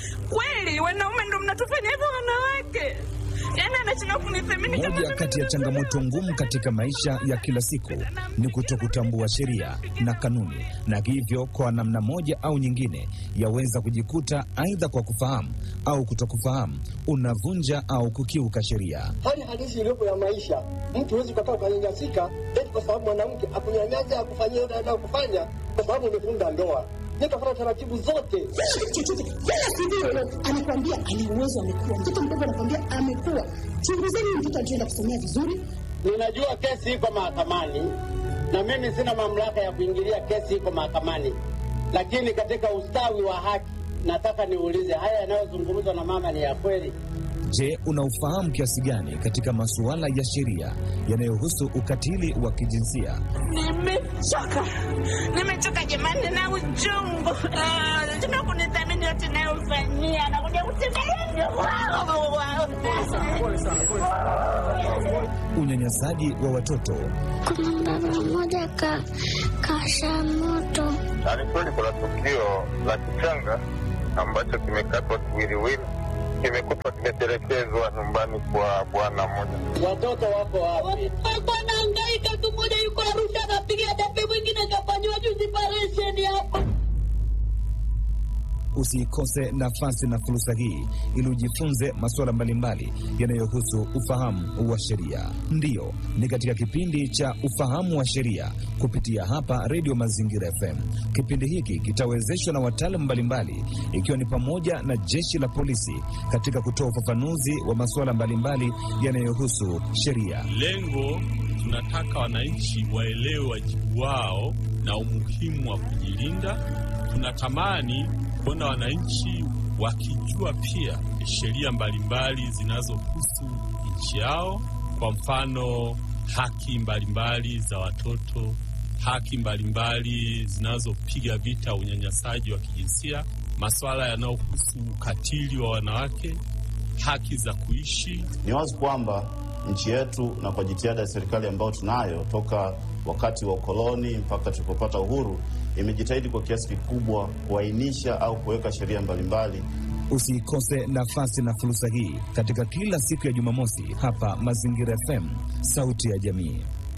Kweli wanaume ndo mnatufanya hivyo wanawake? Yaani anashindwa kunithamini kama Moja mimi kati ya ndo changamoto ngumu katika maisha ya kila siku ni kutokutambua sheria na kanuni, na hivyo kwa namna moja au nyingine yaweza kujikuta aidha kwa kufahamu au kutokufahamu unavunja au kukiuka sheria. hali halisi iliyopo ya maisha. Mtu huwezi ukakaa ukanyanyasika eti kwa sababu mwanamke akunyanyasa akufanyia yote anayokufanya kwa sababu umefunga ndoa. Nikafuata taratibu zote. chochote kila siku yoyote anakwambia ana uwezo amekuwa mtoto mdogo anakwambia amekuwa chunguzeni huyu mtoto alichoenda kusomea vizuri Ninajua kesi iko mahakamani na mimi sina mamlaka ya kuingilia kesi iko mahakamani, lakini katika ustawi wa haki nataka niulize, haya yanayozungumzwa na mama ni ya kweli? Je, unaufahamu kiasi gani katika masuala ya sheria yanayohusu ukatili wa kijinsia? Nimechoka, nimechoka jamani na uchungu. Ah, Tuna kunithamini yote nayofanyia, nakuja kutembelea Unyanyasaji wa watoto, Kuna baba mmoja ka kasha moto Na ni kweli kuna tukio la kichanga ambacho kimekatwa kiwiliwili, kimekutwa kimetelekezwa nyumbani kwa bwana mmoja. Watoto wako wapi? alikuwa anahangaika tu mmoja yuko arusha anapiga debe mwingine kafanyiwa juzi paresheni hapa usiikose nafasi na fursa hii ili ujifunze masuala mbalimbali yanayohusu ufahamu wa sheria. Ndiyo, ni katika kipindi cha ufahamu wa sheria kupitia hapa Redio Mazingira FM. Kipindi hiki kitawezeshwa na wataalamu mbalimbali, ikiwa ni pamoja na jeshi la polisi katika kutoa ufafanuzi wa masuala mbalimbali yanayohusu sheria. Lengo tunataka wananchi waelewe wajibu wao na umuhimu wa kujilinda. Tunatamani kuona wananchi wakijua pia sheria mbalimbali zinazohusu nchi yao, kwa mfano haki mbalimbali za watoto, haki mbalimbali zinazopiga vita unyanyasaji wa kijinsia, masuala yanayohusu ukatili wa wanawake, haki za kuishi Ni wazi kwamba nchi yetu na kwa jitihada ya serikali ambayo tunayo toka wakati wa ukoloni mpaka tulipopata uhuru, imejitahidi kwa kiasi kikubwa kuainisha au kuweka sheria mbalimbali Usiikose nafasi na fursa hii katika kila siku ya Jumamosi hapa Mazingira FM, sauti ya jamii.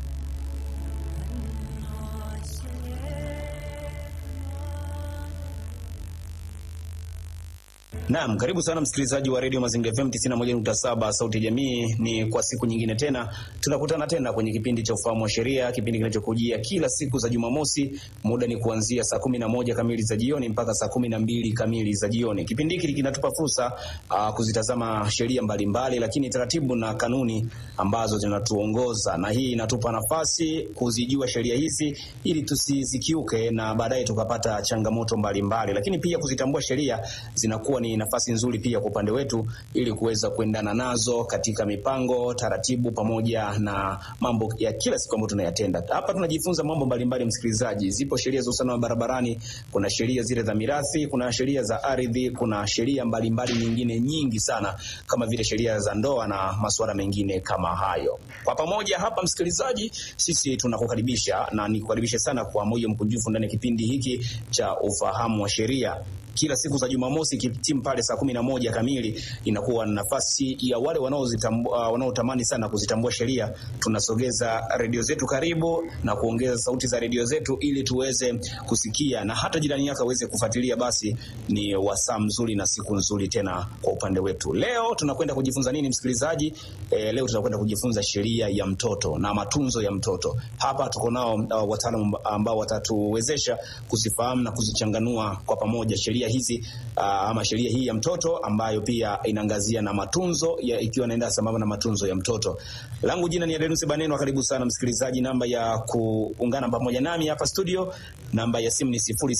Naam, karibu sana msikilizaji wa redio Mazingira FM 91.7 sauti ya jamii. Ni kwa siku nyingine tena tunakutana tena kwenye kipindi cha ufahamu wa sheria, kipindi kinachokujia kila siku za Jumamosi. Muda ni kuanzia saa kumi na moja kamili za jioni mpaka saa kumi na mbili kamili za jioni. Kipindi hiki kinatupa fursa uh, kuzitazama sheria mbalimbali, lakini taratibu na kanuni ambazo zinatuongoza, na hii inatupa nafasi kuzijua sheria hizi ili tusizikiuke na baadaye tukapata changamoto mbalimbali mbali. Lakini pia kuzitambua sheria zinakuwa ni nafasi nzuri pia kwa upande wetu ili kuweza kuendana nazo katika mipango, taratibu pamoja na mambo ya kila siku ambayo tunayatenda. Hapa tunajifunza mambo mbalimbali, msikilizaji. Zipo sheria za usalama barabarani, kuna sheria zile za mirathi, kuna sheria za ardhi, kuna sheria mbalimbali nyingine nyingi sana kama vile sheria za ndoa na masuala mengine kama hayo. Kwa pamoja hapa, msikilizaji, sisi tunakukaribisha na nikukaribishe sana kwa moyo mkunjufu ndani ya kipindi hiki cha ufahamu wa sheria kila siku za Jumamosi kitimu pale saa kumi na moja kamili inakuwa na nafasi ya wale wanaozitambua, uh, wanaotamani sana kuzitambua sheria. Tunasogeza redio zetu karibu na kuongeza sauti za redio zetu ili tuweze kusikia na hata jirani yako aweze kufuatilia. Basi ni wasaa mzuri na siku nzuri tena kwa upande wetu. Leo tunakwenda kujifunza nini msikilizaji? E, leo tunakwenda kujifunza sheria ya mtoto na matunzo ya mtoto. Hapa tuko nao uh, wataalamu ambao watatuwezesha kuzifahamu na kuzichanganua kwa pamoja sheria hizi uh, ama sheria hii ya mtoto ambayo pia inaangazia na matunzo ya, ikiwa inaenda sambamba na matunzo ya mtoto. Langu jina ni Adenusi Baneno, karibu sana msikilizaji. Namba ya kuungana pamoja nami hapa studio, namba ya simu ni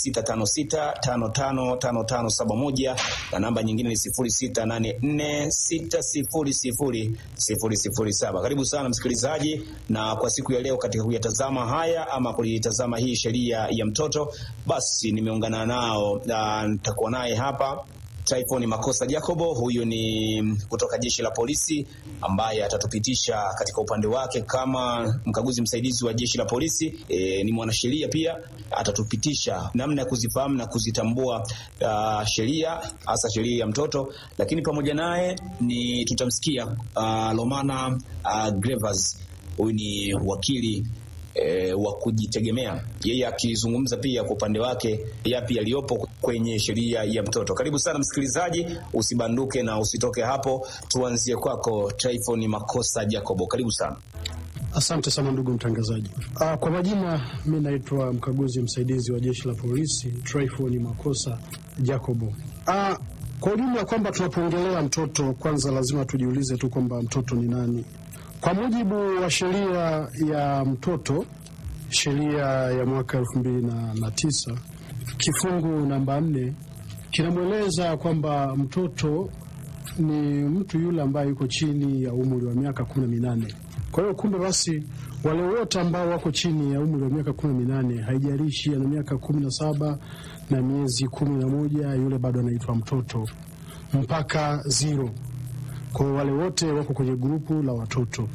0656555571 na namba nyingine ni 0684600007. Karibu sana msikilizaji, na kwa siku ya leo katika kuyatazama haya ama kulitazama hii sheria ya mtoto, basi nimeungana nao na nitakuwa naye hapa Tryphon Makosa Jacobo. Huyu ni kutoka jeshi la polisi ambaye atatupitisha katika upande wake kama mkaguzi msaidizi wa jeshi la polisi. E, ni mwanasheria pia, atatupitisha namna ya kuzifahamu na kuzitambua uh, sheria hasa sheria ya mtoto, lakini pamoja naye ni tutamsikia uh, Lomana uh, Grevas. Huyu ni wakili e, wa kujitegemea, yeye akizungumza pia kwa upande wake yapi yaliyopo kwenye sheria ya mtoto. Karibu sana msikilizaji, usibanduke na usitoke hapo. Tuanzie kwako Tryphon Makosa Jacobo, karibu sana. Asante sana ndugu mtangazaji. Ah, kwa majina mi naitwa mkaguzi msaidizi wa jeshi la polisi Tryphon Makosa Jacobo. Ah, kwa ujumla kwamba tunapoongelea mtoto, kwanza lazima tujiulize tu kwamba mtoto ni nani. Kwa mujibu wa sheria ya mtoto, sheria ya mwaka elfu mbili na, na tisa kifungu namba nne kinamweleza kwamba mtoto ni mtu yule ambaye yuko chini ya umri wa miaka kumi na minane. Kwa hiyo kumbe basi wale wote ambao wako chini ya umri wa miaka kumi na minane, haijalishi ana miaka kumi na saba na miezi kumi na moja, yule bado anaitwa mtoto mpaka zero. Kwa hiyo wale wote wako kwenye grupu la watoto.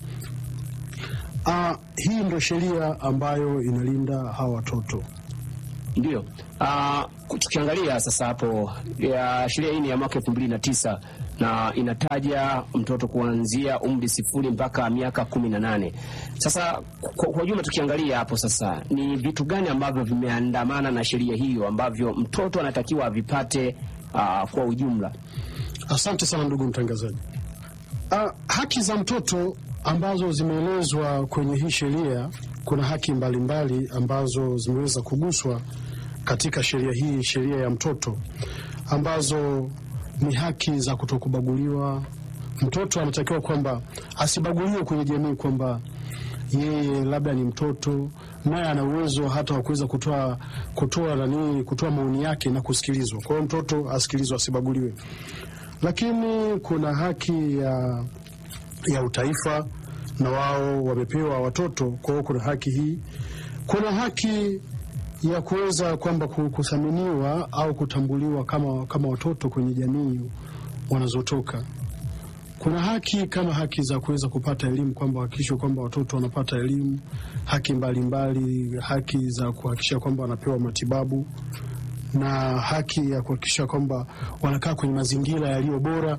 Ah, hii ndio sheria ambayo inalinda hawa watoto. Ndio. Uh, tukiangalia sasa hapo ya sheria hii ni ya mwaka elfu mbili na tisa na inataja mtoto kuanzia umri sifuri mpaka miaka kumi na nane. Sasa kwa, kwa ujumla tukiangalia hapo sasa ni vitu gani ambavyo vimeandamana na sheria hiyo ambavyo mtoto anatakiwa avipate uh, kwa ujumla? Asante sana ndugu mtangazaji. Uh, haki za mtoto ambazo zimeelezwa kwenye hii sheria, kuna haki mbalimbali mbali ambazo zimeweza kuguswa katika sheria hii, sheria ya mtoto, ambazo ni haki za kutokubaguliwa. Mtoto anatakiwa kwamba asibaguliwe kwenye jamii, kwamba yeye labda ni mtoto naye ana uwezo hata wa kuweza kutoa kutoa nani, kutoa maoni yake na kusikilizwa. Kwa hiyo mtoto asikilizwe, asibaguliwe. Lakini kuna haki ya ya utaifa na wao wamepewa watoto. Kwa hiyo kuna haki hii, kuna haki ya kuweza kwamba kuthaminiwa au kutambuliwa kama, kama watoto kwenye jamii wanazotoka. Kuna haki kama haki za kuweza kupata elimu, kwamba hakikishwe kwamba watoto wanapata elimu, haki mbalimbali mbali, haki za kuhakikisha kwamba wanapewa matibabu na haki ya kuhakikisha kwamba wanakaa kwenye mazingira yaliyo bora.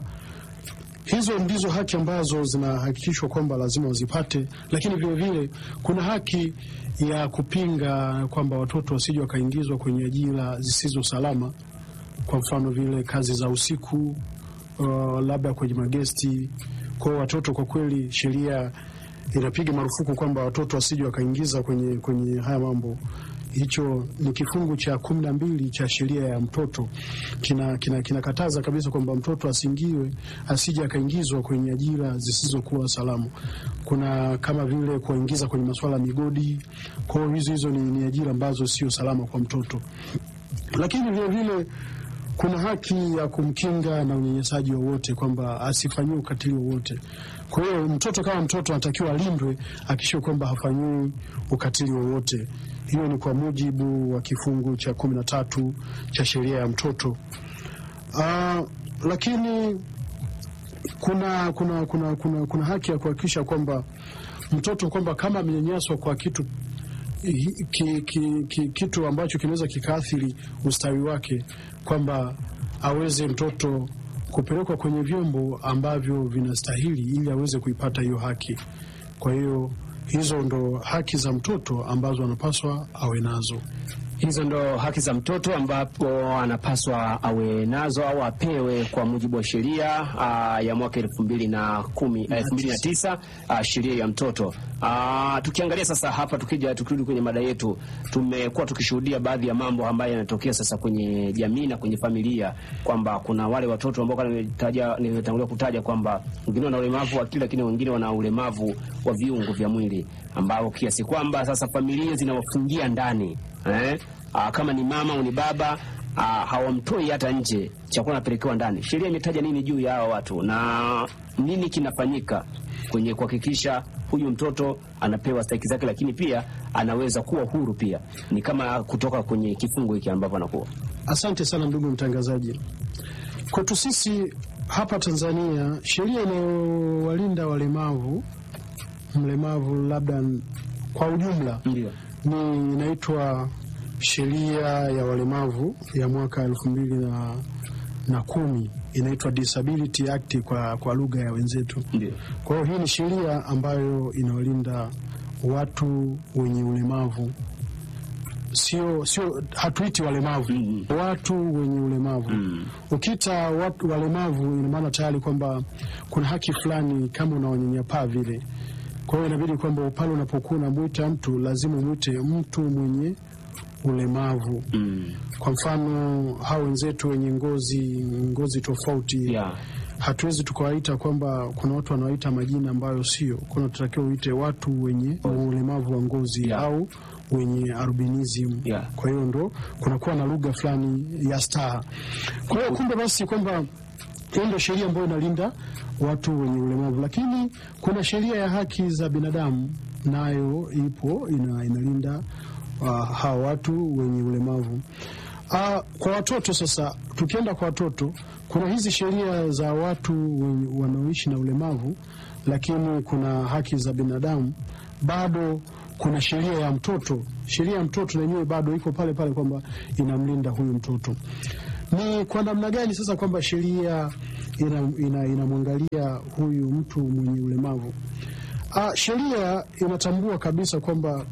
Hizo ndizo haki ambazo zinahakikishwa kwamba lazima wazipate, lakini vilevile kuna haki ya kupinga kwamba watoto wasije wakaingizwa kwenye ajira zisizo salama, kwa mfano vile kazi za usiku, uh, labda kwenye magesti. Kwa watoto, kwa kweli sheria inapiga marufuku kwamba watoto wasije wakaingiza kwenye, kwenye haya mambo. Hicho ni kifungu cha kumi na mbili cha sheria ya mtoto kinakataza kina, kina kabisa kwamba mtoto asiingiwe asije akaingizwa kwenye ajira zisizokuwa salama. Kuna kama vile kuwaingiza kwenye masuala ya migodi. Kwa hiyo hizo hizo ni, ni ajira ambazo sio salama kwa mtoto, lakini vilevile kuna haki ya kumkinga na unyanyasaji wowote, kwamba asifanyiwe ukatili wowote. Kwa hiyo mtoto kama mtoto anatakiwa alindwe, akishiwe kwamba hafanyiwi ukatili wowote. Hiyo ni kwa mujibu wa kifungu cha kumi na tatu cha sheria ya mtoto. Uh, lakini kuna, kuna, kuna, kuna, kuna haki ya kuhakikisha kwamba mtoto kwamba kama amenyanyaswa kwa kitu ki, ki, ki, kitu ambacho kinaweza kikaathiri ustawi wake, kwamba aweze mtoto kupelekwa kwenye vyombo ambavyo vinastahili ili aweze kuipata hiyo haki. Kwa hiyo hizo ndo haki za mtoto ambazo anapaswa awe nazo. Hizo ndo haki za mtoto ambapo anapaswa awe nazo au apewe kwa mujibu wa sheria uh, ya mwaka elfu mbili na kumi elfu mbili na tisa uh, sheria ya mtoto. Uh, tukiangalia sasa hapa, tukija tukirudi kwenye mada yetu, tumekuwa tukishuhudia baadhi ya mambo ambayo yanatokea sasa kwenye jamii na kwenye familia, kwamba kuna wale watoto ambao nimetaja nimetangulia kutaja kwamba wengine wana ulemavu wa akili, lakini wengine wana ulemavu wa viungo vya mwili ambao kiasi kwamba sasa familia zinawafungia ndani eh? Aa, kama ni mama au ni baba aa, hawamtoi hata nje, chakula anapelekewa ndani. Sheria imetaja nini juu ya hawa watu na nini kinafanyika kwenye kuhakikisha huyu mtoto anapewa stahiki zake, lakini pia anaweza kuwa huru pia, ni kama kutoka kwenye kifungo hiki ambavyo anakuwa. Asante sana ndugu mtangazaji. Kwetu sisi hapa Tanzania, sheria inayowalinda walemavu, mlemavu labda kwa ujumla Ndio. ni inaitwa sheria ya walemavu ya mwaka elfu mbili na, na kumi inaitwa Disability Act kwa, kwa lugha ya wenzetu. Ndio. Kwa hiyo hii ni sheria ambayo inawalinda watu wenye ulemavu, sio sio, hatuiti walemavu watu wenye ulemavu. Ukiita watu walemavu, ina maana tayari kwamba kuna haki fulani kama unawanyanyapaa vile. Kwa hiyo inabidi kwamba pale unapokuwa unamwita mtu lazima umwite mtu mwenye ulemavu. Kwa mfano hao wenzetu wenye ngozi ngozi tofauti Yeah. hatuwezi tukawaita kwamba kuna watu wanawaita majina ambayo sio. Kuna tutakiwa uite watu wenye ulemavu wa ngozi Yeah. au wenye albinism. Yeah. Kwa hiyo ndo kunakuwa na lugha fulani ya staha. Kwa hiyo kumbe basi kwamba hiyo ndio sheria ambayo inalinda watu wenye ulemavu, lakini kuna sheria ya haki za binadamu nayo ipo ina, inalinda uh, hawa watu wenye ulemavu. Uh, kwa watoto sasa, tukienda kwa watoto, kuna hizi sheria za watu wenye- wanaoishi na ulemavu, lakini kuna haki za binadamu bado kuna sheria ya mtoto. Sheria ya mtoto na yenyewe bado iko pale pale kwamba inamlinda huyu mtoto. Ni kwa namna gani sasa kwamba sheria inamwangalia ina, inamwangalia huyu mtu mwenye ulemavu? Ah, sheria inatambua kabisa kwamba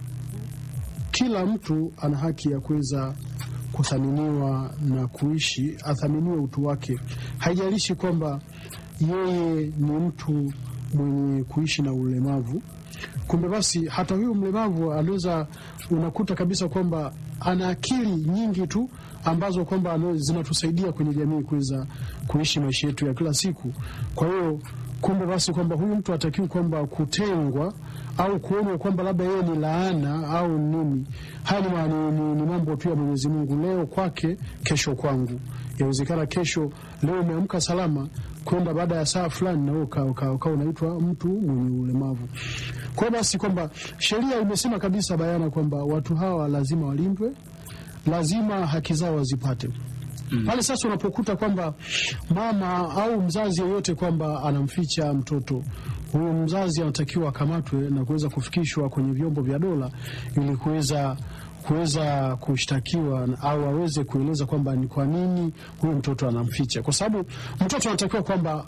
kila mtu ana haki ya kuweza kuthaminiwa na kuishi, athaminiwe utu wake, haijalishi kwamba yeye ni mtu mwenye kuishi na ulemavu. Kumbe basi hata huyu mlemavu anaweza, unakuta kabisa kwamba ana akili nyingi tu ambazo kwamba ana- zinatusaidia kwenye jamii kuweza kuishi maisha yetu ya kila siku. Kwa hiyo kumbe basi kwamba huyu mtu hatakiwi kwamba kutengwa au kuonwa kwamba labda yeye ni laana au nini. Haya ni, ma- ni, ni, ni mambo tu ya Mwenyezi Mungu, leo kwake, kesho kwangu. Yawezekana kesho, leo umeamka salama kwenda baada ya saa fulani na wewe uka- uka- ukawa unaitwa mtu mwenye ulemavu. Kwa hiyo basi kwamba sheria imesema kabisa bayana kwamba watu hawa lazima walindwe, lazima haki zao wazipate pale sasa unapokuta kwamba mama au mzazi yeyote kwamba anamficha mtoto huyo, mzazi anatakiwa akamatwe na kuweza kufikishwa kwenye vyombo vya dola ili kuweza kuweza kushtakiwa na- au aweze kueleza kwamba ni kwa nini huyu mtoto anamficha, kwa sababu mtoto anatakiwa kwamba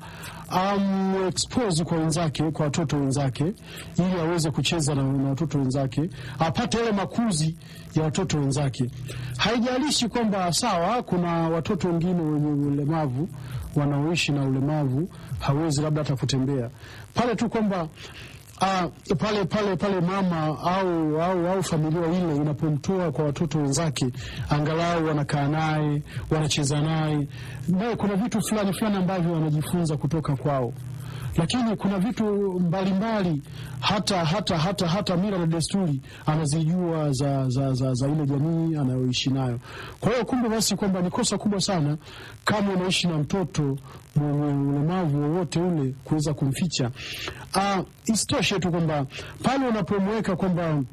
amexpose kwa wenzake, kwa watoto wenzake, ili aweze kucheza na, na watoto wenzake, apate yale makuzi ya watoto wenzake. Haijalishi kwamba sawa, kuna watoto wengine wenye ulemavu wanaoishi na ulemavu, hawezi labda hata kutembea, pale tu kwamba Ah, pale pale pale mama au, au, au familia ile inapomtoa kwa watoto wenzake, angalau wanakaa naye wanacheza naye, naye kuna vitu fulani fulani ambavyo wanajifunza kutoka kwao, lakini kuna vitu mbalimbali hata hata hata hata mila na desturi anazijua za, za, za, za ile jamii anayoishi nayo. Kwa hiyo kumbe basi kwamba ni kosa kubwa sana kama unaishi na mtoto mwenye ulemavu wowote ule kuweza kumficha. Ah, isitoshe tu kwamba pale unapomweka kwamba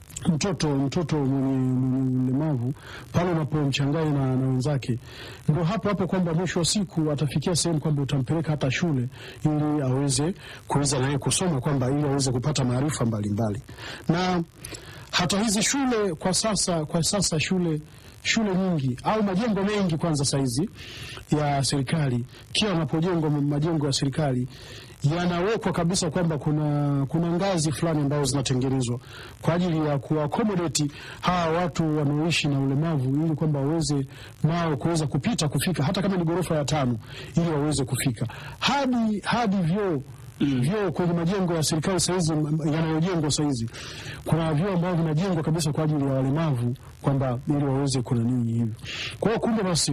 mtoto mtoto mwenye mwenye ulemavu pale unapomchanganya na, na wenzake, ndio hapo hapo kwamba mwisho wa siku atafikia sehemu kwamba utampeleka hata shule ili aweze kuweza naye kusoma kwamba ili aweze kupata maarifa mbalimbali na hata hizi shule kwa sasa kwa sasa shule shule nyingi au majengo mengi kwanza saizi ya serikali, kila wanapojengwa majengo ya serikali yanawekwa kabisa kwamba kuna kuna ngazi fulani ambazo zinatengenezwa kwa ajili ya kuakomodeti hawa watu wanaoishi na ulemavu, ili kwamba waweze nao kuweza kupita kufika, hata kama ni ghorofa ya tano, ili waweze kufika hadi hadi vyoo vyoo kwenye majengo ya serikali saizi yanayojengwa saizi, kuna vyoo ambavyo vinajengwa kabisa kwa ajili ya walemavu, kwamba ili waweze kuna nini hivyo. Kwa hiyo kumbe basi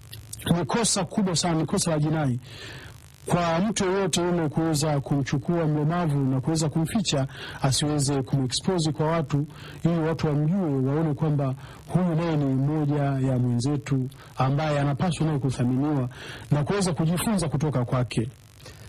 ni kosa kubwa sana, ni kosa la jinai kwa mtu yeyote yule kuweza kumchukua mlemavu na kuweza kumficha asiweze kumexpose kwa watu, ili watu wamjue, waone kwamba huyu naye ni mmoja ya mwenzetu ambaye anapaswa naye kuthaminiwa na kuweza kujifunza kutoka kwake.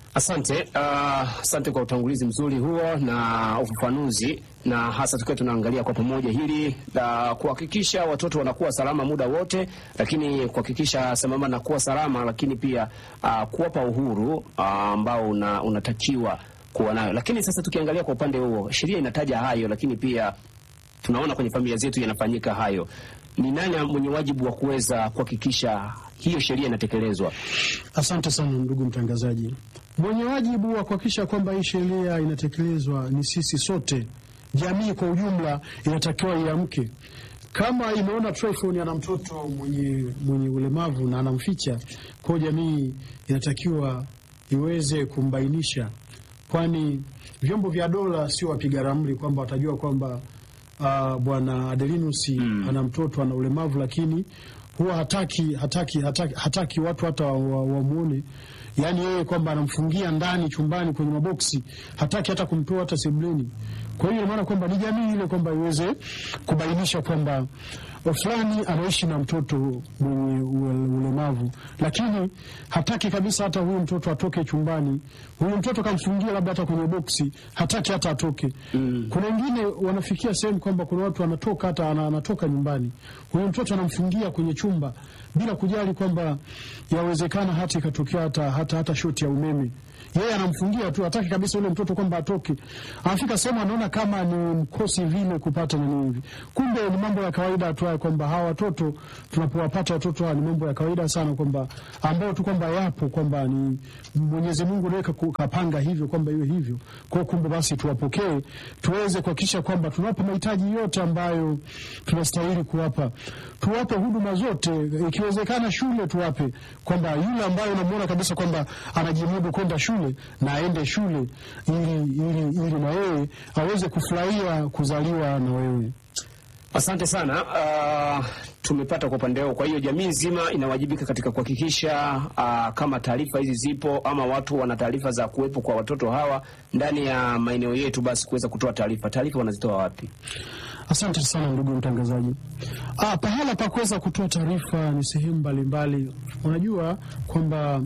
Asante, uh, asante kwa utangulizi mzuri huo na ufafanuzi, na hasa tukiwa tunaangalia kwa pamoja hili la kuhakikisha watoto wanakuwa salama muda wote, lakini kuhakikisha sambamba na kuwa salama, lakini pia uh, kuwapa uhuru uh, ambao una, unatakiwa kuwa nayo. Lakini sasa tukiangalia kwa upande huo, sheria inataja hayo, lakini pia tunaona kwenye familia zetu yanafanyika hayo. Ni nani mwenye wajibu wa kuweza kuhakikisha hiyo sheria inatekelezwa? Asante sana ndugu mtangazaji. Mwenye wajibu wa kuhakikisha kwamba hii sheria inatekelezwa ni sisi sote, jamii kwa ujumla inatakiwa iamke. Kama imeona Tryphon ana mtoto mwenye, mwenye ulemavu na anamficha, kwa hiyo jamii inatakiwa iweze kumbainisha, kwani vyombo vya dola sio wapiga ramli kwamba watajua kwamba uh, bwana Adelinus ana mtoto ana ulemavu, lakini huwa hataki hataki hataki, hataki watu hata wamwone wa, wa yaani yeye kwamba anamfungia ndani chumbani kwenye maboksi, hataki hata kumtoa hata sebleni. Kwa hiyo maana kwamba ni jamii ile kwamba iweze kubainisha kwamba fulani anaishi na mtoto mwenye ulemavu, lakini hataki kabisa hata huyu mtoto atoke chumbani. Huyu mtoto kamfungia labda hata kwenye boksi, hataki hata atoke. Mm. Kuna wengine wanafikia sehemu kwamba kuna watu anatoka hata anatoka nyumbani, huyu mtoto anamfungia kwenye chumba bila kujali kwamba yawezekana hata ikatokea hata, hata, hata shoti ya umeme yeye anamfungia tu, hataki kabisa yule mtoto kwamba atoke. Anafika sehemu anaona kama ni mkosi vile kupata nini hivi, kumbe ni mambo ya kawaida tu haya, kwamba hawa watoto tunapowapata watoto hawa ni mambo ya kawaida sana, kwamba ambao tu kwamba yapo kwamba ni Mwenyezi Mungu ndiye kapanga hivyo kwamba iwe hivyo. Kwa kumbe basi tuwapokee, tuweze kuhakikisha kwamba tunawapa mahitaji yote ambayo tunastahili kuwapa, tuwape huduma zote, ikiwezekana shule tuwape, kwamba yule ambaye unamuona kabisa kwamba anajimudu kwenda shule na aende shule ili, ili, ili na wewe aweze kufurahia kuzaliwa na wewe. Asante sana. Uh, tumepata kwa upande wao. Kwa hiyo jamii nzima inawajibika katika kuhakikisha uh, kama taarifa hizi zipo ama watu wana taarifa za kuwepo kwa watoto hawa ndani ya maeneo yetu, basi kuweza kutoa taarifa. Taarifa wanazitoa wapi? Asante sana ndugu mtangazaji. Ah, pahala pa kuweza kutoa taarifa ni sehemu mbalimbali. Unajua kwamba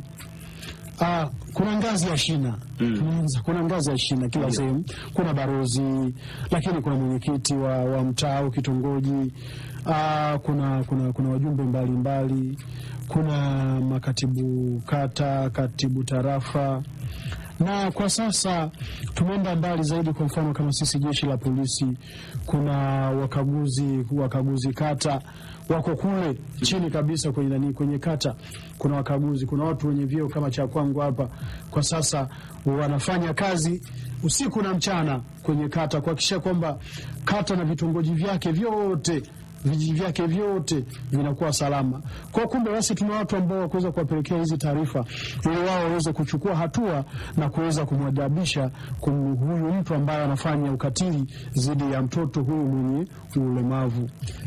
Ah, kuna ngazi ya shina mm. Kuna ngazi ya shina kila yeah. sehemu kuna barozi, lakini kuna mwenyekiti wa, wa mtaa au kitongoji ah, kuna, kuna, kuna wajumbe mbalimbali mbali. Kuna makatibu kata, katibu tarafa na kwa sasa tumeenda mbali zaidi. Kwa mfano kama sisi jeshi la polisi, kuna wakaguzi wakaguzi kata wako kule chini kabisa kwenye nani, kwenye kata kuna wakaguzi, kuna watu wenye vyeo kama cha kwangu hapa. Kwa sasa wanafanya kazi usiku na mchana kwenye kata kuhakikisha kwamba kata na vitongoji vyake vyote vijiji vyake vyote vinakuwa salama. Kwa kumbe basi tuna watu ambao wakuweza kuwapelekea hizi taarifa ili wao waweze kuchukua hatua na kuweza kumwadabisha huyu mtu ambaye anafanya ukatili dhidi ya mtoto huyu mwenye ulemavu.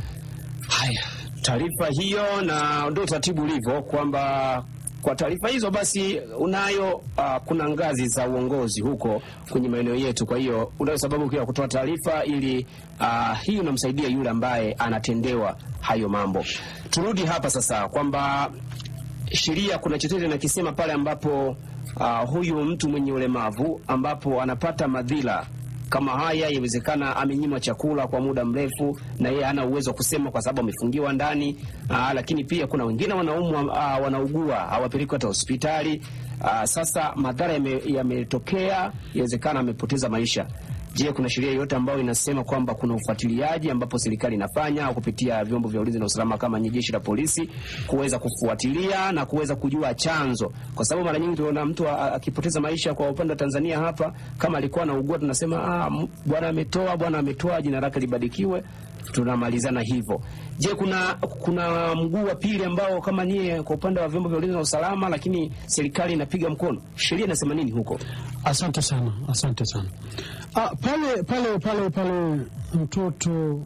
Haya, taarifa hiyo na ndio utaratibu ulivyo kwamba kwa taarifa hizo basi unayo uh, kuna ngazi za uongozi huko kwenye maeneo yetu. Kwa hiyo unayo sababu pia kutoa taarifa ili uh, hii unamsaidia yule ambaye anatendewa hayo mambo. Turudi hapa sasa kwamba sheria kuna chochote nakisema pale ambapo uh, huyu mtu mwenye ulemavu ambapo anapata madhila kama haya, yawezekana amenyimwa chakula kwa muda mrefu na yeye hana uwezo wa kusema kwa sababu amefungiwa ndani. Aa, lakini pia kuna wengine wanaumwa, wanaugua hawapelekwi hata hospitali. Aa, sasa madhara yametokea, yawezekana amepoteza maisha. Je, kuna sheria yoyote ambayo inasema kwamba kuna ufuatiliaji ambapo serikali inafanya au kupitia vyombo vya ulinzi na usalama kama nye jeshi la polisi kuweza kufuatilia na kuweza kujua chanzo? Kwa sababu mara nyingi tunaona mtu akipoteza maisha, kwa upande wa Tanzania hapa, kama alikuwa anaugua tunasema ah, bwana ametoa, bwana ametoa, jina lake libarikiwe, tunamalizana hivyo. Je, kuna kuna mguu wa pili ambao kama nyie kwa upande wa vyombo vya ulinzi na usalama, lakini serikali inapiga mkono, sheria inasema nini huko? Asante sana, asante sana. Ah, pale pale pale pale mtoto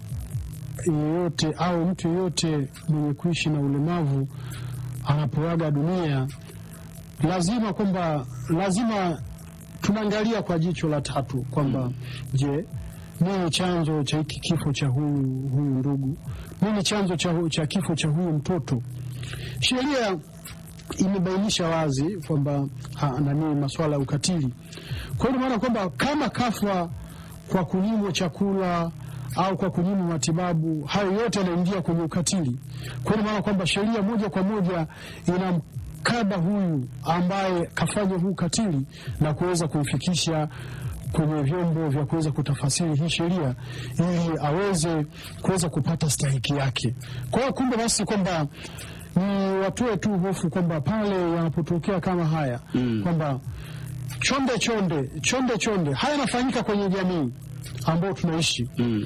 yeyote au mtu yeyote mwenye kuishi na ulemavu anapoaga dunia, lazima kwamba lazima tunaangalia kwa jicho la tatu kwamba mm. Je, nini chanzo cha hiki kifo cha huyu huyu ndugu? Nini chanzo cha, cha kifo cha huyu mtoto? Sheria imebainisha wazi kwamba ha, nani masuala ya ukatili. Kwa hiyo maana kwamba kama kafa kwa kunyimwa chakula au kwa kunyimwa matibabu, hayo yote yanaingia kwenye ukatili. Kwa hiyo maana kwamba sheria moja kwa moja inamkaba huyu ambaye kafanya huu ukatili na kuweza kumfikisha kwenye vyombo vya kuweza kutafasiri hii sheria ili aweze kuweza kupata stahiki yake. Kwa hiyo kumbe basi kwamba ni watoe tu hofu kwamba pale yanapotokea kama haya mm. kwamba chonde chonde chonde chonde haya yanafanyika kwenye jamii ambayo tunaishi mm.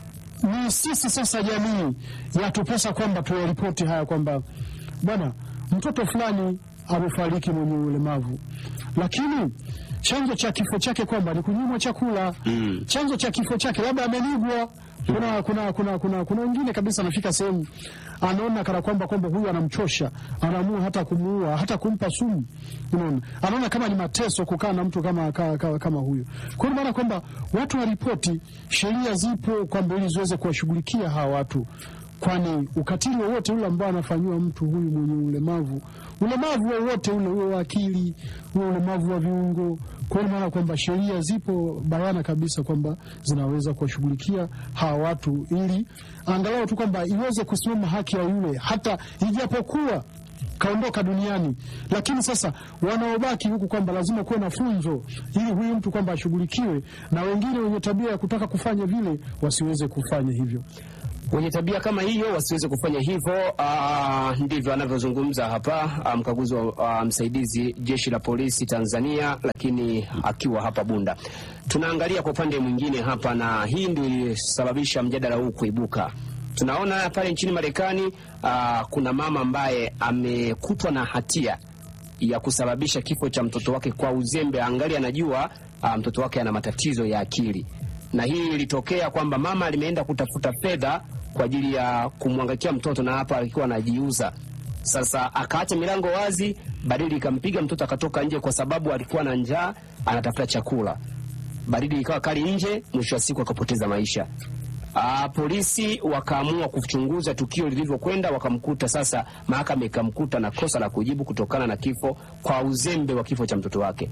ni sisi sasa jamii yatupasa kwamba tuyaripoti haya kwamba bwana mtoto fulani amefariki mwenye ulemavu lakini chanzo cha kifo chake kwamba ni kunyimwa chakula mm. chanzo cha kifo chake labda amenigwa kuna kuna kuna kuna kuna wengine kabisa anafika sehemu anaona kana kwamba kwamba huyu anamchosha anaamua hata kumuua hata kumpa sumu unaona anaona kama ni mateso kukaa na mtu kama kama, kama, kama huyu kwa hiyo maana kwamba watu waripoti sheria zipo kwamba ili ziweze kuwashughulikia hawa watu kwani ukatili wowote ule ambao anafanyiwa mtu huyu mwenye ulemavu ulemavu wowote ule uwe wa akili uwe ulemavu wa viungo kwa hiyo maana kwamba sheria zipo bayana kabisa kwamba zinaweza kuwashughulikia hawa watu ili angalau tu kwamba iweze kusimama haki ya yule hata ijapokuwa kaondoka duniani, lakini sasa wanaobaki huku kwamba lazima kuwe na funzo ili huyu mtu kwamba ashughulikiwe, na wengine wenye tabia ya kutaka kufanya vile wasiweze kufanya hivyo wenye tabia kama hiyo wasiweze kufanya hivyo. Uh, ndivyo anavyozungumza hapa uh, mkaguzi wa uh, msaidizi jeshi la polisi Tanzania, lakini akiwa hapa Bunda. Tunaangalia kwa upande mwingine hapa, na hii ndio ilisababisha mjadala huu kuibuka. Tunaona pale nchini Marekani uh, kuna mama ambaye amekutwa na hatia ya kusababisha kifo cha mtoto wake kwa uzembe, angali anajua uh, mtoto wake ana matatizo ya akili na hii ilitokea kwamba mama limeenda kutafuta fedha kwa ajili ya kumwangaikia mtoto, na hapa alikuwa anajiuza. Sasa akaacha milango wazi, baridi ikampiga mtoto akatoka nje, kwa sababu alikuwa na njaa, anatafuta chakula. Baridi ikawa kali nje, mwisho wa siku akapoteza maisha. Aa, polisi wakaamua kuchunguza tukio lilivyokwenda, wakamkuta sasa, mahakama ikamkuta na kosa la kujibu kutokana na kifo kwa uzembe wa kifo cha mtoto wake.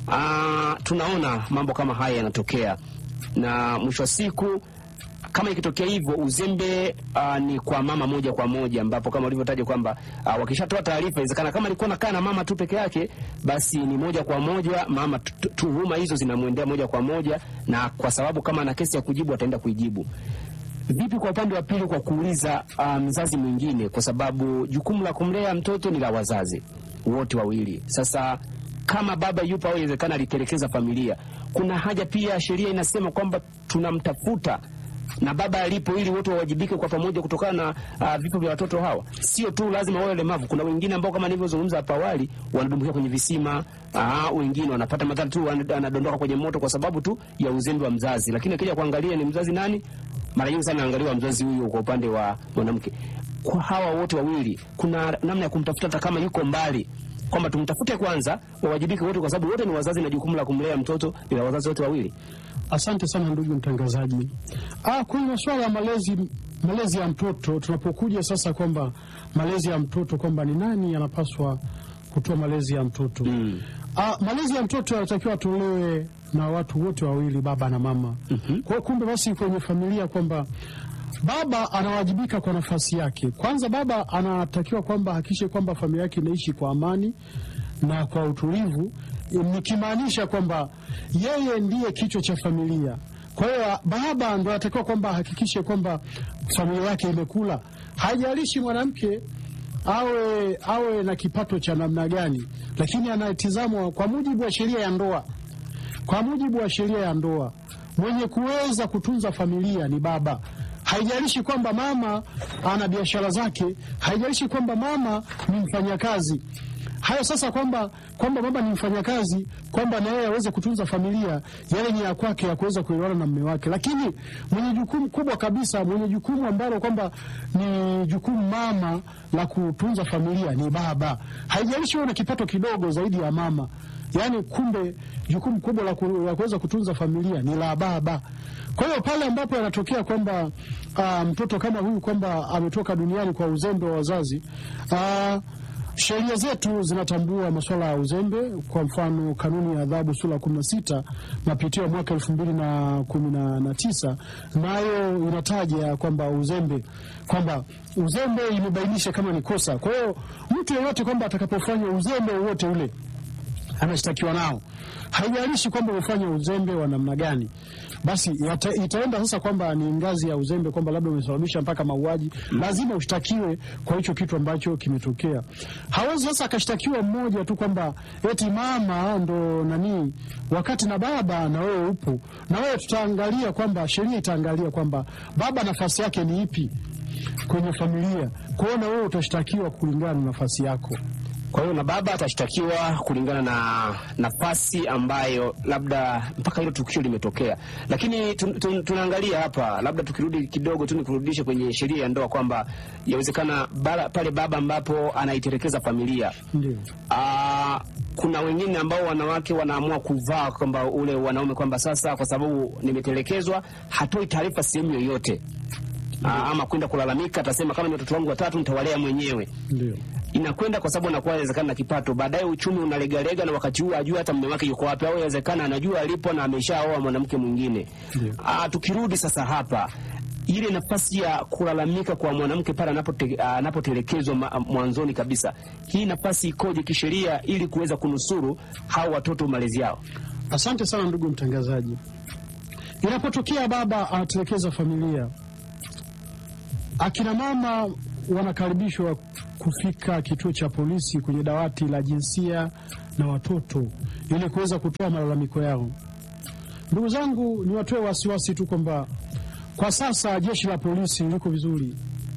Aa, tunaona mambo kama haya yanatokea na mwisho wa siku kama ikitokea hivyo uzembe uh, ni kwa mama moja kwa moja, ambapo kama ulivyotaja kwamba uh, wakishatoa taarifa, inawezekana kama alikuwa nakaa na mama tu peke yake, basi ni moja kwa moja mama, tuhuma hizo zinamwendea moja kwa moja, na kwa sababu kama ana kesi ya kujibu ataenda kuijibu. Vipi kwa upande wa pili, kwa kuuliza uh, mzazi mwingine, kwa sababu jukumu la kumlea mtoto ni la wazazi wote wawili. Sasa kama baba yupo au inawezekana alitelekeza familia, kuna haja pia, sheria inasema kwamba tunamtafuta na baba alipo, ili wote wawajibike kwa pamoja kutokana na uh, vifo vya watoto hawa. Sio tu lazima wawe walemavu, kuna wengine ambao kama nilivyozungumza hapo awali wanadumbukia kwenye visima uh, wengine wanapata madhara tu, wanadondoka kwenye moto kwa sababu tu ya uzembe wa mzazi. Lakini akija kuangalia ni mzazi nani, mara nyingi sana angaliwa mzazi huyo kwa upande wa mwanamke. Kwa hawa wote wawili, kuna namna ya kumtafuta hata kama yuko mbali kwamba tumtafute kwanza, wawajibike wote, kwa sababu wote ni wazazi na jukumu la kumlea mtoto ni la wazazi wote wawili. Asante sana ndugu mtangazaji. Ah, kwenye masuala ya malezi malezi ya mtoto, tunapokuja sasa kwamba malezi ya mtoto kwamba ni nani anapaswa kutoa malezi ya mtoto mm. Ah, malezi ya mtoto yanatakiwa atolewe na watu wote wawili, baba na mama. mm-hmm. Kwa kumbe basi kwenye familia kwamba baba anawajibika kwa nafasi yake. Kwanza baba anatakiwa kwamba hakikishe kwamba familia yake inaishi kwa amani na kwa utulivu, nikimaanisha kwamba yeye ndiye kichwa cha familia. Kwa hiyo baba ndo anatakiwa kwamba ahakikishe kwamba familia yake imekula, haijalishi mwanamke awe awe na kipato cha namna gani, lakini anatizamwa kwa mujibu wa sheria ya ndoa. Kwa mujibu wa sheria ya ndoa, mwenye kuweza kutunza familia ni baba haijalishi kwamba mama ana biashara zake, haijalishi kwamba mama ni mfanyakazi. Hayo sasa, kwamba kwamba mama ni mfanyakazi, kwamba na yeye aweze kutunza familia, yale ni ya kwake ya kuweza kuelewana na mume wake, lakini mwenye jukumu kubwa kabisa, mwenye jukumu ambalo kwamba ni jukumu mama la kutunza familia ni baba. Haijalishi wewe una kipato kidogo zaidi ya mama, yaani kumbe jukumu kubwa la kuweza kutunza familia ni la baba. Kwa hiyo pale ambapo yanatokea kwamba uh, mtoto kama huyu kwamba ametoka duniani kwa uzembe wa wazazi uh, Sheria zetu zinatambua masuala ya uzembe. Kwa mfano, kanuni ya adhabu sura ya kumi na sita mapitio ya mwaka elfu mbili na kumi na tisa nayo inataja kwamba uzembe kwamba uzembe imebainisha kama ni kosa. Kwa hiyo mtu yeyote kwamba atakapofanya uzembe wowote ule anashtakiwa nao, haijalishi kwamba umefanya uzembe wa namna gani, basi yata, itaenda sasa kwamba ni ngazi ya uzembe, kwamba labda umesababisha mpaka mauaji, lazima ushtakiwe kwa hicho kitu ambacho kimetokea. Hawezi sasa akashtakiwa mmoja tu kwamba eti mama ndo nani, wakati na baba na wewe upo na wewe. Tutaangalia kwamba sheria itaangalia kwamba baba nafasi yake ni ipi kwenye familia, kuona wewe utashtakiwa kulingana na nafasi yako. Kwa hiyo na baba atashtakiwa kulingana na nafasi ambayo labda mpaka hilo tukio limetokea. Lakini tun, tun, tunaangalia hapa, labda tukirudi kidogo tu nikurudishe kwenye sheria ya ndoa kwamba yawezekana pale baba ambapo anaitelekeza familia Ndio. Aa, kuna wengine ambao wanawake wanaamua kuvaa kwamba ule wanaume kwamba sasa kwa sababu nimetelekezwa, hatoi taarifa sehemu yoyote. Aa, ama kwenda kulalamika, atasema kama ni watoto wangu watatu nitawalea mwenyewe Ndio. inakwenda kwa sababu anakuwa inawezekana na kipato, baadaye uchumi unalegalega, na wakati huo ajua hata mume wake yuko wapi, au inawezekana anajua alipo na ameshaoa mwanamke mwingine. Ah, tukirudi sasa hapa ile nafasi ya kulalamika kwa mwanamke pale anapote, anapotelekezwa mwanzoni kabisa, hii nafasi ikoje kisheria ili kuweza kunusuru hao watoto malezi yao? Asante sana ndugu mtangazaji. Inapotokea baba anatelekeza familia, akina mama wanakaribishwa kufika kituo cha polisi kwenye dawati la jinsia na watoto ili kuweza kutoa malalamiko yao. Ndugu zangu, niwatoe wasiwasi tu kwamba kwa sasa jeshi la polisi liko vizuri.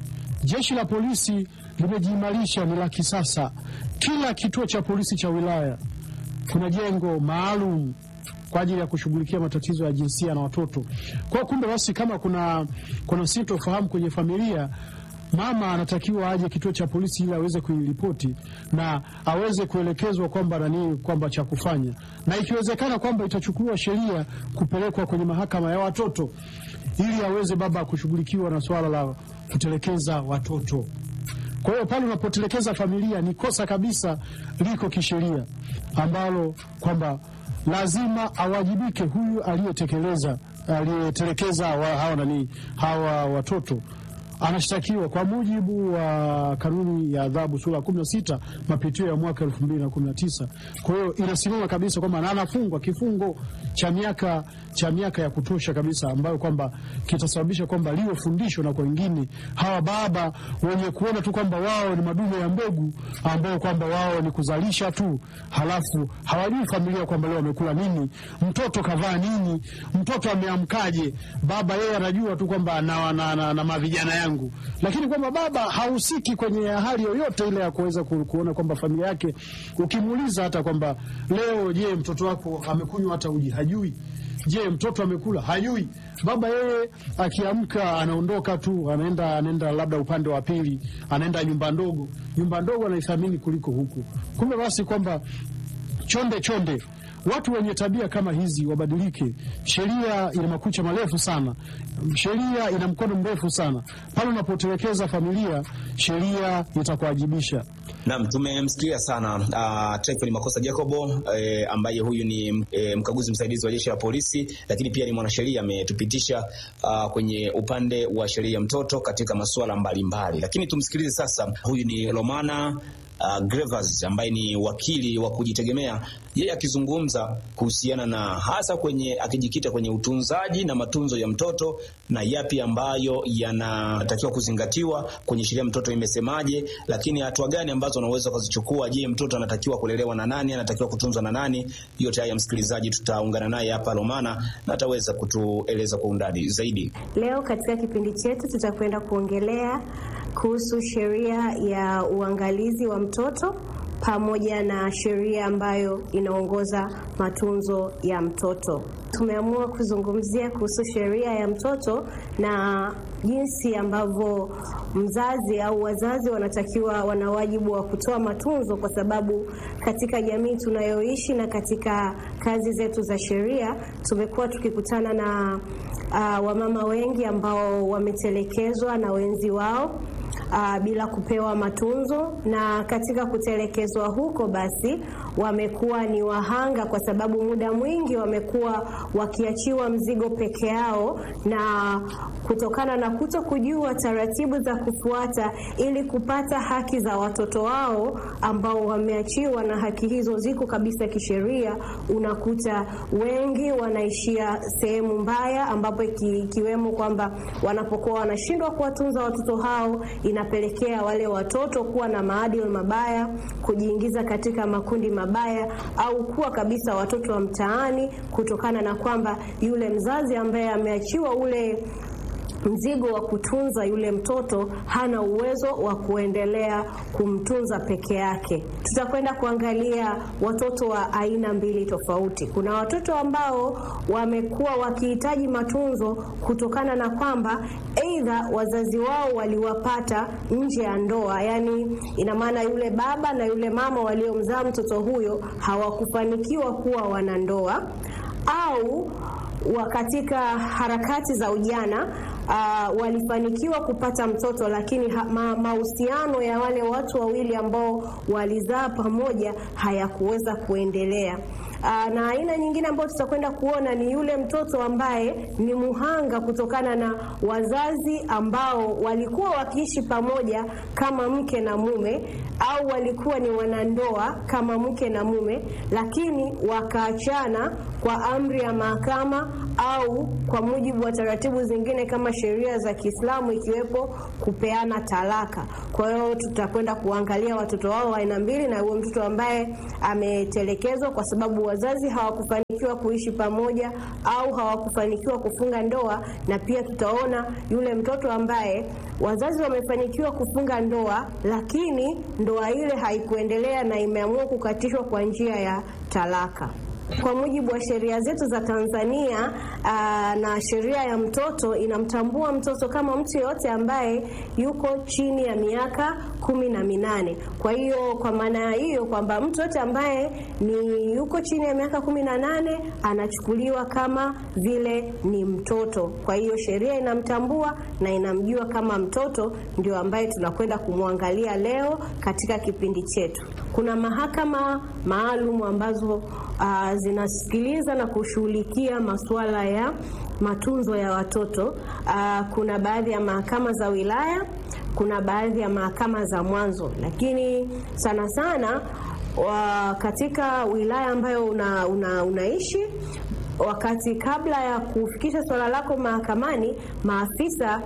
Jeshi la polisi limejiimarisha, ni la kisasa. Kila kituo cha polisi cha wilaya kuna jengo maalum kwa ajili ya kushughulikia matatizo ya jinsia na watoto. Kwa hiyo kumbe basi, kama kuna, kuna sintofahamu kwenye familia mama anatakiwa aje kituo cha polisi ili aweze kuiripoti na aweze kuelekezwa kwamba nani kwamba cha kufanya, na ikiwezekana kwamba itachukuliwa sheria kupelekwa kwenye mahakama ya watoto ili aweze baba kushughulikiwa na swala la kutelekeza watoto. Kwa hiyo pale unapotelekeza familia ni kosa kabisa, liko kisheria ambalo kwamba lazima awajibike huyu aliyetekeleza aliyetelekeza hawa nani hawa watoto anashtakiwa kwa mujibu wa kanuni ya adhabu sura ya kumi na sita mapitio ya mwaka elfu mbili na kumi na tisa. Kwa hiyo inasimama kabisa kwamba na anafungwa kifungo cha miaka cha miaka ya kutosha kabisa, ambayo kwamba kitasababisha kwamba liwe fundisho na kwa wengine hawa baba wenye kuona tu kwamba wao ni madume ya mbegu, ambao kwamba wao ni kuzalisha tu, halafu hawajui familia kwamba leo wamekula nini, mtoto kavaa nini, mtoto ameamkaje. Baba yeye anajua tu kwamba na, na, na, na mavijana yangu, lakini kwamba baba hahusiki kwenye hali yoyote ile ya kuweza kuona kwamba familia yake. Ukimuuliza hata kwamba leo, je, mtoto wako amekunywa hata uji, hajui. Je, mtoto amekula, hajui. Baba yeye akiamka anaondoka tu, anaenda anaenda labda upande wa pili, anaenda nyumba ndogo. Nyumba ndogo anaithamini kuliko huku. Kumbe basi kwamba chonde chonde watu wenye tabia kama hizi wabadilike. Sheria ina makucha marefu sana, sheria ina mkono mrefu sana. Pale unapotelekeza familia, sheria itakuwajibisha. Naam, tumemsikia sana uh, Tryphon Makosa Jacobo eh, ambaye huyu ni eh, mkaguzi msaidizi wa jeshi la polisi, lakini pia ni mwanasheria ametupitisha uh, kwenye upande wa sheria ya mtoto katika masuala mbalimbali. Lakini tumsikilize sasa, huyu ni Romana Uh, Grevas ambaye ni wakili wa kujitegemea, yeye akizungumza kuhusiana na hasa kwenye akijikita kwenye utunzaji na matunzo ya mtoto na yapi ambayo yanatakiwa kuzingatiwa kwenye sheria mtoto imesemaje, lakini hatua gani ambazo wanaweza kuzichukua. Je, mtoto anatakiwa kulelewa na nani? Anatakiwa kutunzwa na nani? Yote haya msikilizaji, tutaungana naye hapa Romana na ataweza kutueleza kwa undani zaidi. Leo katika kipindi chetu tutakwenda kuongelea kuhusu sheria ya uangalizi wa mtoto pamoja na sheria ambayo inaongoza matunzo ya mtoto. Tumeamua kuzungumzia kuhusu sheria ya mtoto na jinsi ambavyo mzazi au wazazi wanatakiwa wana wajibu wa kutoa matunzo, kwa sababu katika jamii tunayoishi na katika kazi zetu za sheria tumekuwa tukikutana na uh, wamama wengi ambao wametelekezwa na wenzi wao. uh, bila kupewa matunzo, na katika kutelekezwa huko basi wamekuwa ni wahanga, kwa sababu muda mwingi wamekuwa wakiachiwa mzigo peke yao, na kutokana na kuto kujua taratibu za kufuata ili kupata haki za watoto wao ambao wameachiwa, na haki hizo ziko kabisa kisheria, unakuta wengi wanaishia sehemu mbaya, ambapo ikiwemo kwamba wanapokuwa wanashindwa kuwatunza watoto hao, inapelekea wale watoto kuwa na maadili mabaya, kujiingiza katika makundi mabaya, au kuwa kabisa watoto wa mtaani, kutokana na kwamba yule mzazi ambaye ameachiwa ule mzigo wa kutunza yule mtoto hana uwezo wa kuendelea kumtunza peke yake. Tutakwenda kuangalia watoto wa aina mbili tofauti. Kuna watoto ambao wamekuwa wakihitaji matunzo kutokana na kwamba aidha wazazi wao waliwapata nje ya ndoa, yaani ina maana yule baba na yule mama waliomzaa mtoto huyo hawakufanikiwa kuwa wanandoa au wa katika harakati za ujana uh, walifanikiwa kupata mtoto lakini mahusiano ma, ya wale watu wawili ambao walizaa pamoja hayakuweza kuendelea. Uh, na aina nyingine ambayo tutakwenda kuona ni yule mtoto ambaye ni muhanga kutokana na wazazi ambao walikuwa wakiishi pamoja kama mke na mume au walikuwa ni wanandoa kama mke na mume, lakini wakaachana kwa amri ya mahakama au kwa mujibu wa taratibu zingine kama sheria za Kiislamu ikiwepo kupeana talaka. Kwa hiyo tutakwenda kuangalia watoto wao wa aina mbili, na huyo mtoto ambaye ametelekezwa kwa sababu wazazi hawakufanikiwa kuishi pamoja au hawakufanikiwa kufunga ndoa, na pia tutaona yule mtoto ambaye wazazi wamefanikiwa kufunga ndoa, lakini ndoa ile haikuendelea na imeamua kukatishwa kwa njia ya talaka. Kwa mujibu wa sheria zetu za Tanzania aa, na sheria ya mtoto inamtambua mtoto kama mtu yeyote ambaye yuko chini ya miaka kumi na minane. Kwa hiyo kwa maana hiyo kwamba mtu yote ambaye ni yuko chini ya miaka kumi na nane anachukuliwa kama vile ni mtoto. Kwa hiyo sheria inamtambua na inamjua kama mtoto, ndio ambaye tunakwenda kumwangalia leo katika kipindi chetu. Kuna mahakama maalum ambazo uh, zinasikiliza na kushughulikia masuala ya matunzo ya watoto. Uh, kuna baadhi ya mahakama za wilaya, kuna baadhi ya mahakama za mwanzo, lakini sana sana wa katika wilaya ambayo una, una, unaishi wakati kabla ya kufikisha swala lako mahakamani, maafisa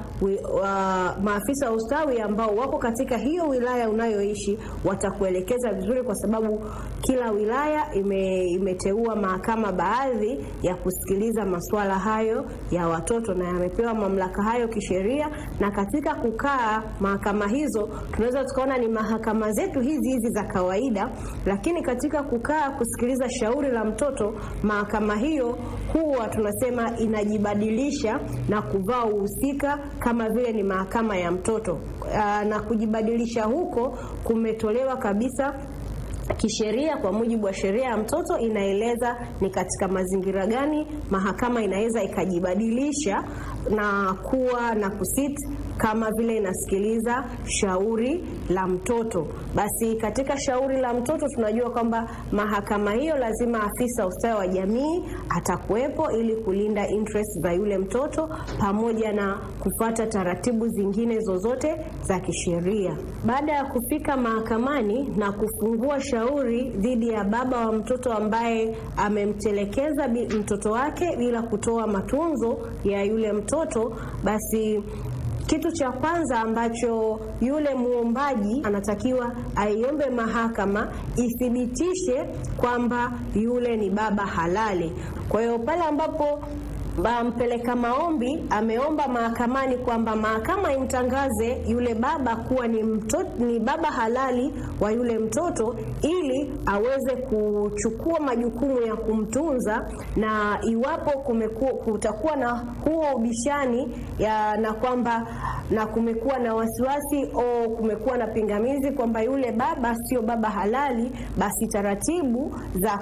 wa, maafisa wa ustawi ambao wako katika hiyo wilaya unayoishi watakuelekeza vizuri, kwa sababu kila wilaya ime, imeteua mahakama baadhi ya kusikiliza masuala hayo ya watoto na yamepewa mamlaka hayo kisheria. Na katika kukaa mahakama hizo tunaweza tukaona ni mahakama zetu hizi hizi za kawaida, lakini katika kukaa kusikiliza shauri la mtoto, mahakama hiyo huwa tunasema inajibadilisha na kuvaa uhusika kama vile ni mahakama ya mtoto. Aa, na kujibadilisha huko kumetolewa kabisa kisheria kwa mujibu wa sheria ya mtoto inaeleza ni katika mazingira gani mahakama inaweza ikajibadilisha na kuwa na kusiti kama vile inasikiliza shauri la mtoto. Basi katika shauri la mtoto tunajua kwamba mahakama hiyo lazima afisa ustawi wa jamii atakuwepo ili kulinda interest za yule mtoto pamoja na kufuata taratibu zingine zozote za kisheria. Baada ya kufika mahakamani na kufungua shauri dhidi ya baba wa mtoto ambaye amemtelekeza mtoto wake bila kutoa matunzo ya yule mtoto, basi kitu cha kwanza ambacho yule muombaji anatakiwa aiombe mahakama ithibitishe kwamba yule ni baba halali. Kwa hiyo pale ambapo mpeleka maombi ameomba mahakamani kwamba mahakama imtangaze yule baba kuwa ni, mtoto, ni baba halali wa yule mtoto ili aweze kuchukua majukumu ya kumtunza, na iwapo kumekuwa, kutakuwa na huo ubishani ya, na kwamba na kumekuwa na wasiwasi au kumekuwa na pingamizi kwamba yule baba sio baba halali, basi taratibu za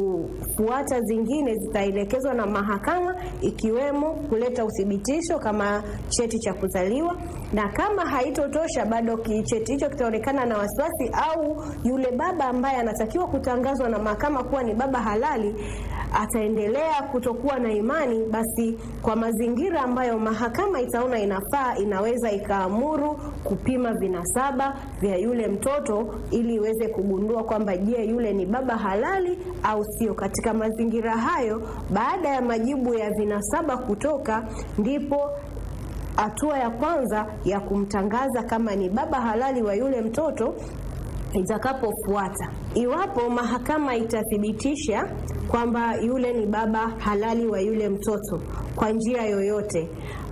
kufuata zingine zitaelekezwa na mahakama ikiwemo kuleta uthibitisho kama cheti cha kuzaliwa, na kama haitotosha bado cheti hicho kitaonekana na wasiwasi, au yule baba ambaye anatakiwa kutangazwa na mahakama kuwa ni baba halali ataendelea kutokuwa na imani, basi kwa mazingira ambayo mahakama itaona inafaa, inaweza ikaamuru kupima vinasaba vya yule mtoto ili iweze kugundua kwamba je, yule ni baba halali au sio. Katika mazingira hayo, baada ya majibu ya vinasaba kutoka, ndipo hatua ya kwanza ya kumtangaza kama ni baba halali wa yule mtoto itakapofuata. Iwapo mahakama itathibitisha kwamba yule ni baba halali wa yule mtoto kwa njia yoyote,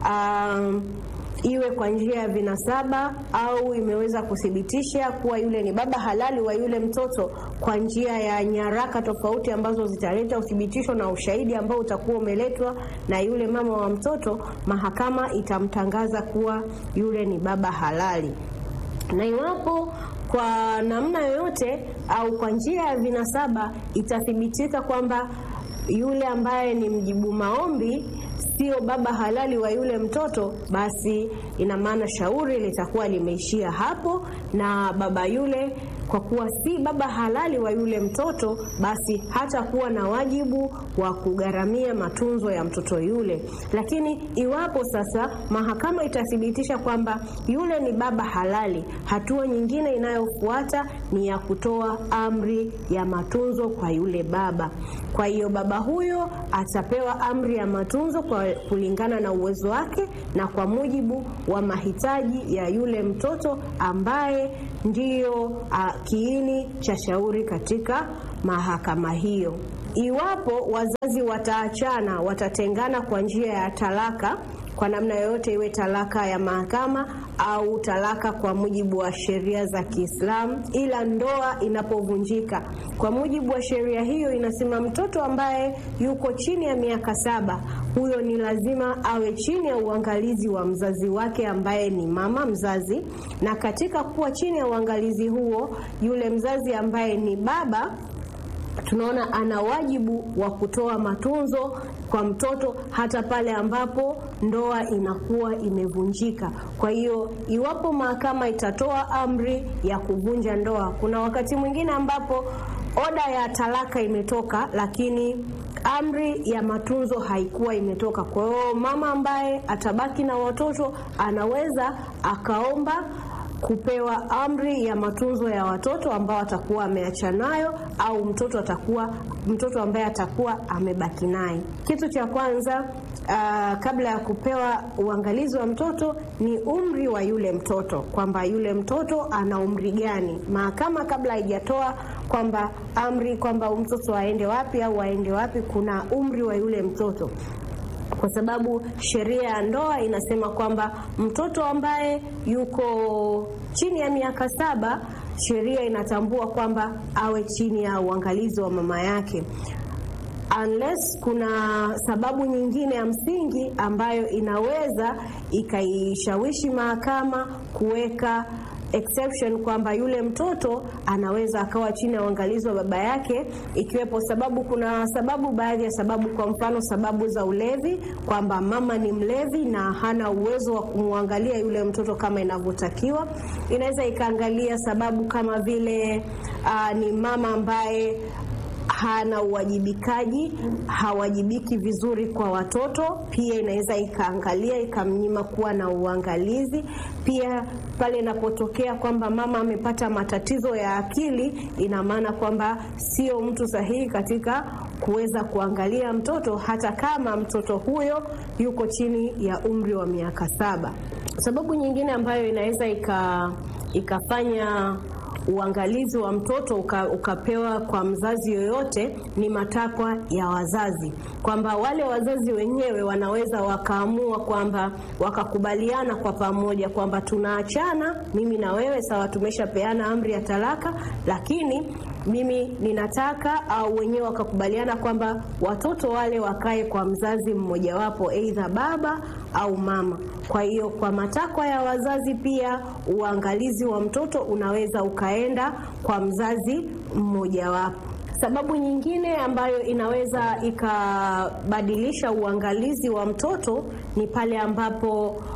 um, iwe kwa njia ya vinasaba au imeweza kuthibitisha kuwa yule ni baba halali wa yule mtoto kwa njia ya nyaraka tofauti ambazo zitaleta uthibitisho na ushahidi ambao utakuwa umeletwa na yule mama wa mtoto, mahakama itamtangaza kuwa yule ni baba halali. Na iwapo kwa namna yoyote au kwa njia ya vinasaba itathibitika kwamba yule ambaye ni mjibu maombi sio baba halali wa yule mtoto, basi ina maana shauri litakuwa limeishia hapo, na baba yule kwa kuwa si baba halali wa yule mtoto, basi hatakuwa na wajibu wa kugharamia matunzo ya mtoto yule. Lakini iwapo sasa mahakama itathibitisha kwamba yule ni baba halali, hatua nyingine inayofuata ni ya kutoa amri ya matunzo kwa yule baba. Kwa hiyo baba huyo atapewa amri ya matunzo kwa kulingana na uwezo wake na kwa mujibu wa mahitaji ya yule mtoto ambaye ndiyo uh, kiini cha shauri katika mahakama hiyo. Iwapo wazazi wataachana, watatengana kwa njia ya talaka kwa namna yoyote, iwe talaka ya mahakama au talaka kwa mujibu wa sheria za Kiislamu, ila ndoa inapovunjika kwa mujibu wa sheria hiyo inasema mtoto ambaye yuko chini ya miaka saba huyo ni lazima awe chini ya uangalizi wa mzazi wake ambaye ni mama mzazi, na katika kuwa chini ya uangalizi huo, yule mzazi ambaye ni baba tunaona ana wajibu wa kutoa matunzo kwa mtoto hata pale ambapo ndoa inakuwa imevunjika. Kwa hiyo iwapo mahakama itatoa amri ya kuvunja ndoa, kuna wakati mwingine ambapo oda ya talaka imetoka, lakini amri ya matunzo haikuwa imetoka. Kwa hiyo mama ambaye atabaki na watoto anaweza akaomba kupewa amri ya matunzo ya watoto ambao atakuwa ameacha nayo au mtoto atakuwa mtoto ambaye atakuwa amebaki naye. Kitu cha kwanza uh, kabla ya kupewa uangalizi wa mtoto ni umri wa yule mtoto, kwamba yule mtoto ana umri gani. Mahakama kabla haijatoa kwamba amri kwamba mtoto aende wapi au aende wapi, kuna umri wa yule mtoto kwa sababu sheria ya ndoa inasema kwamba mtoto ambaye yuko chini ya miaka saba sheria inatambua kwamba awe chini ya uangalizi wa mama yake unless kuna sababu nyingine ya msingi ambayo inaweza ikaishawishi mahakama kuweka exception kwamba yule mtoto anaweza akawa chini ya uangalizi wa baba yake, ikiwepo sababu. Kuna sababu, baadhi ya sababu, kwa mfano sababu za ulevi, kwamba mama ni mlevi na hana uwezo wa kumwangalia yule mtoto kama inavyotakiwa. Inaweza ikaangalia sababu kama vile uh, ni mama ambaye hana uwajibikaji, hawajibiki vizuri kwa watoto. Pia inaweza ikaangalia ikamnyima kuwa na uangalizi. Pia pale inapotokea kwamba mama amepata matatizo ya akili, ina maana kwamba sio mtu sahihi katika kuweza kuangalia mtoto, hata kama mtoto huyo yuko chini ya umri wa miaka saba. Sababu nyingine ambayo inaweza ika ikafanya uangalizi wa mtoto uka, ukapewa kwa mzazi yoyote ni matakwa ya wazazi, kwamba wale wazazi wenyewe wanaweza wakaamua kwamba wakakubaliana kwa pamoja kwamba tunaachana, mimi na wewe, sawa, tumeshapeana amri ya talaka, lakini mimi ninataka au wenyewe wakakubaliana kwamba watoto wale wakae kwa mzazi mmojawapo, aidha baba au mama. Kwa hiyo kwa matakwa ya wazazi pia uangalizi wa mtoto unaweza ukaenda kwa mzazi mmojawapo. Sababu nyingine ambayo inaweza ikabadilisha uangalizi wa mtoto ni pale ambapo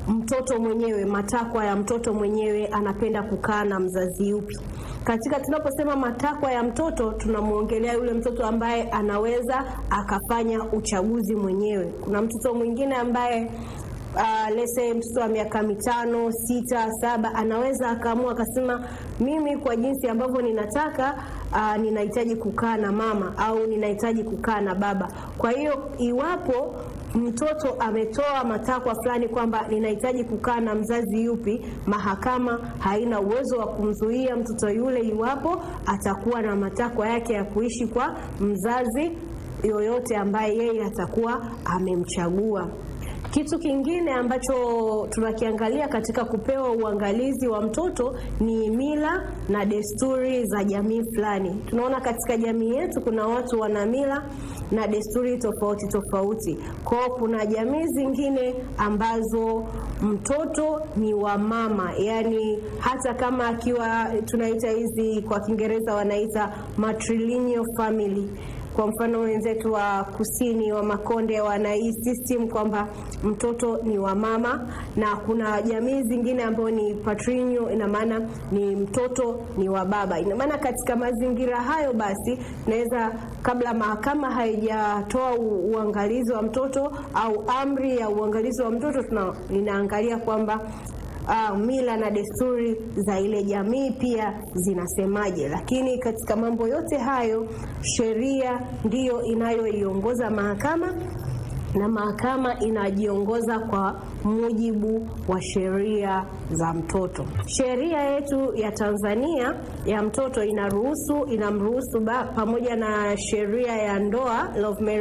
mtoto mwenyewe, matakwa ya mtoto mwenyewe, anapenda kukaa na mzazi yupi. Katika tunaposema matakwa ya mtoto, tunamwongelea yule mtoto ambaye anaweza akafanya uchaguzi mwenyewe. Kuna mtoto mwingine ambaye uh, lese mtoto wa miaka mitano sita saba anaweza akaamua akasema mimi kwa jinsi ambavyo ninataka uh, ninahitaji kukaa na mama au ninahitaji kukaa na baba kwa hiyo iwapo mtoto ametoa matakwa fulani kwamba ninahitaji kukaa na mzazi yupi mahakama haina uwezo wa kumzuia mtoto yule iwapo atakuwa na matakwa yake ya kuishi kwa mzazi yoyote ambaye yeye atakuwa amemchagua kitu kingine ambacho tunakiangalia katika kupewa uangalizi wa mtoto ni mila na desturi za jamii fulani. Tunaona katika jamii yetu kuna watu wana mila na desturi tofauti tofauti. Kwao kuna jamii zingine ambazo mtoto ni wa mama, yani hata kama akiwa tunaita hizi kwa Kiingereza wanaita matrilineal family kwa mfano wenzetu wa kusini wa Makonde wana hii system kwamba mtoto ni wa mama, na kuna jamii zingine ambayo ni patrilineal, ina maana ni mtoto ni wa baba. Ina maana katika mazingira hayo basi, naweza kabla mahakama haijatoa uangalizi wa mtoto au amri ya uangalizi wa mtoto, tuna inaangalia kwamba uh, mila na desturi za ile jamii pia zinasemaje. Lakini katika mambo yote hayo, sheria ndiyo inayoiongoza mahakama na mahakama inajiongoza kwa mujibu wa sheria za mtoto. Sheria yetu ya Tanzania ya mtoto inaruhusu inamruhusu pamoja na sheria ya ndoa Love